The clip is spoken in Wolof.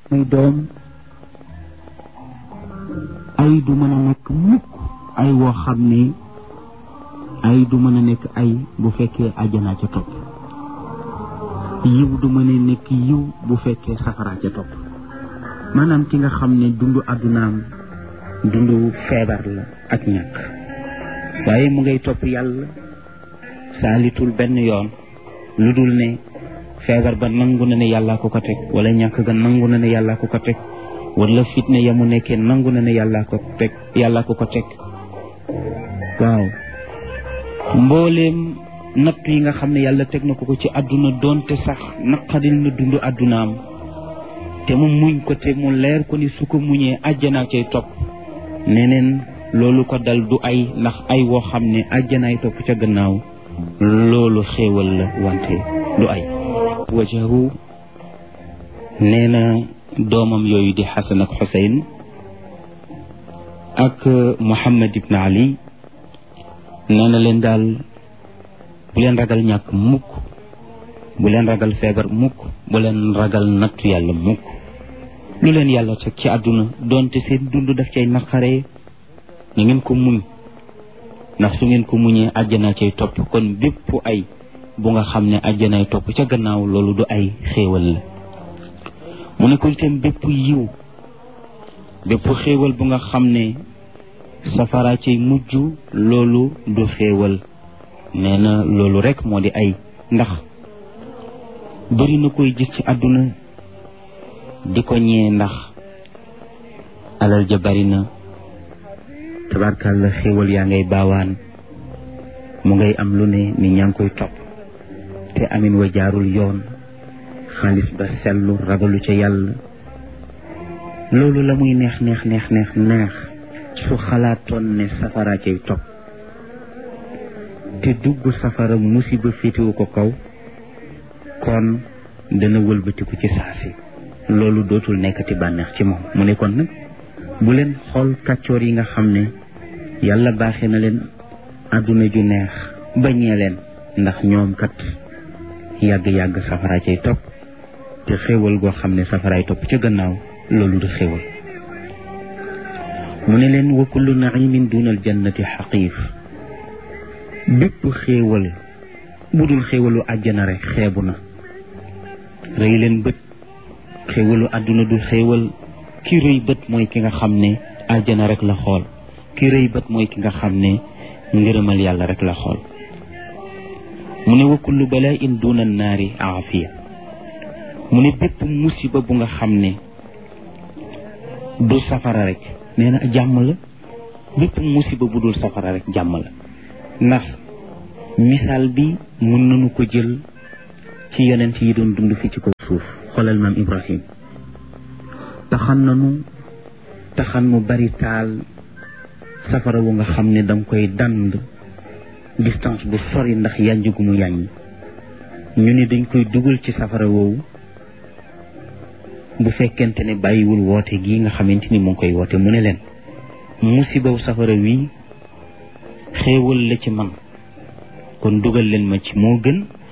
muy doom ay du mën a nekk mukk ay woo xam ne ay du mën a nekk ay bu fekkee àjjanaa ca topp yiw du mën a nekk yiw bu fekkee safaraa ca topp maanaam ki nga xam ne dundu àddunaam dundu feebar la ak ñàkk waaye mu ngay topp yàlla saalitul benn yoon lu dul ne feebar ba nangu na ne yàllaa ko ko teg wala ñàkk ga nangu na ne yàllaa ko ko teg wala fitne ya mu nekkee nangu na ne yàllaa ko teg yàllaa ko ko teg waaw mbooleem natt yi nga xam ne yàlla teg na ko ko ci àdduna doonte sax naqadil na dund àddunaam te mu muñ ko te mu leer ko ni su ko muñee àjjanaa cay topp neneen loolu ko dal du ay ndax ay woo xam ne àjjanaay topp ca gannaaw loolu xéewal la wante du ay wajahu nee na doomam yooyu di xasan ak xuseyn ak muhammad ibn ali nee na leen daal bu leen ragal ñàkk mukk bu leen ragal feebar mukk bu leen ragal nattu yàlla mukk lu leen yàlla teg ci àdduna doonte seen dund daf cay naqaree na ngeen ko muñ ndax su ngeen ko muñee àjjana cay topp kon bépp ay bu nga xam ne àjjanaay topp ca gannaaw loolu du ay xéewal la mu ne ko itam bépp yiw bépp xéewal bu nga xam ne safara cay mujj loolu du xéewal nee na loolu rek moo di ay ndax bëri na koy gis ci àdduna di ko ñee ndax alal ja bari na tabarkàlla xéewal yaa ngay baawaan mu ngay am lu ne ni ñaa ngi koy topp te amin wa jaarul yoon xaalis ba sellu ragalu ca yàlla loolu la muy neex neex neex neex neex su xalaatoon ne safara cay topp te dugg safara musiba féetewu ko kaw kon dana wëlbatiku ci saasi loolu dootul nekkati bànneex ci moom mu ne kon nag bu leen xool kàccoor yi nga xam ne yàlla baaxee na leen àdduna ju neex bañee leen ndax ñoom kat yàgg-yàgg safara cay topp te xéewal goo xam ne safaraay topp ca gannaaw loolu du xéewal mu ne leen wa kullu naimin dunal jannati xaqiif bépp xéewal bu dul xéewalu àjjana rek xeebu na rëy leen bët xéewalu àdduna du xéewal ki rëy bët mooy ki nga xam ne àjjana rek la xool ki rëy bët mooy ki nga xam ne ngërëmal yàlla rek la xool mu ne wa kullu balaa in duna naari aafiya mu ne bépp musiba bu nga xam ne du safara rek nee na jàmm la bépp musiba bu dul safara rek jàmm la ndax misaal bi mën nañu ko jël ci yonent yi doon dund fi ci ko suuf xoolal maam Ibrahim taxan nanu taxan mu bari taal safara wu nga xam ne danga koy dand distance bu sori ndax yànj gu mu yàññ ñu ne dañ koy dugal ci safara woowu bu fekkente ne bàyyiwul woote gii nga xamante ni mu ngi koy woote mu ne leen musibaw safara wi xéewal la ci man kon dugal leen ma ci moo gën